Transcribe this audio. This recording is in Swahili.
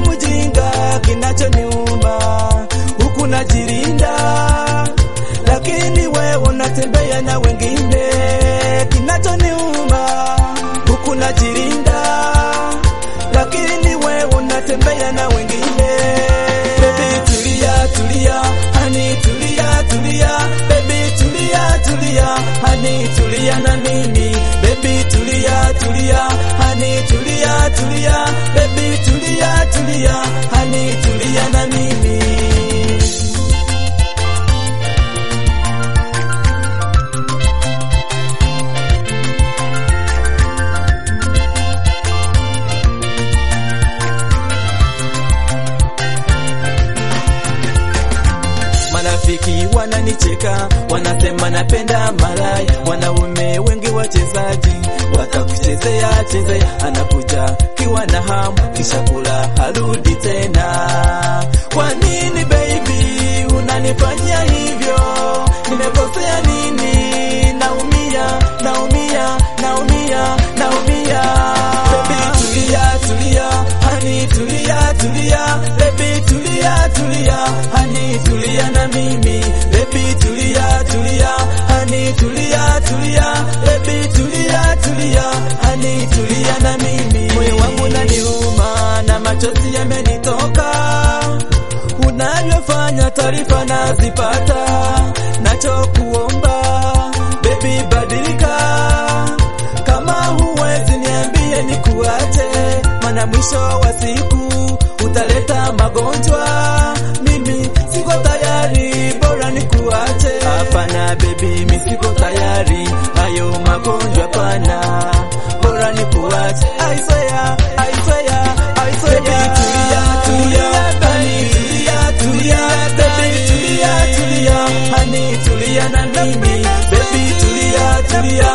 mjinga, kinachoniuma huku najilinda, lakini wewe unatembea na wengine. Kinachoniuma huku najilinda, lakini wewe unatembea na wengine. Baby tulia, tulia, hani tulia, tulia, baby tulia, tulia, hani tulia na mimi, baby tulia, tulia, hani tulia, tulia, baby tulia, tulia, hani tulia na mimi. Marafiki wananicheka, wanasema napenda malaya. Wanaume wengi wachezaji watakuchezea chezea, anakuja kiwa na hamu, kisha kula harudi tena. Kwa nini baby unanifanyia hivyo? Nimekosea nini? Naumia, naumia, naumia, naumia. Baby tulia, tulia, hani tulia, tulia, baby tulia, tulia, hani tulia na mimi, baby tulia, tulia, hani tulia, tulia, baby tulia, tulia, hani tulia na mimi. Moyo wangu naniuma na machozi yamenitoka, unavyofanya taarifa nazipata, nachokuomba baby badilika, kama huwezi niambie nikuache, maana mwisho wa siku utaleta magonjwa. Mimi siko tayari, bora nikuache. Hapana baby, mimi siko tayari, hayo magonjwa pana, bora nikuache. I swear, I swear, I swear. Baby tulia, tulia, hani tulia, tulia, baby tulia, tulia, hani tulia na mimi, baby tulia, tulia,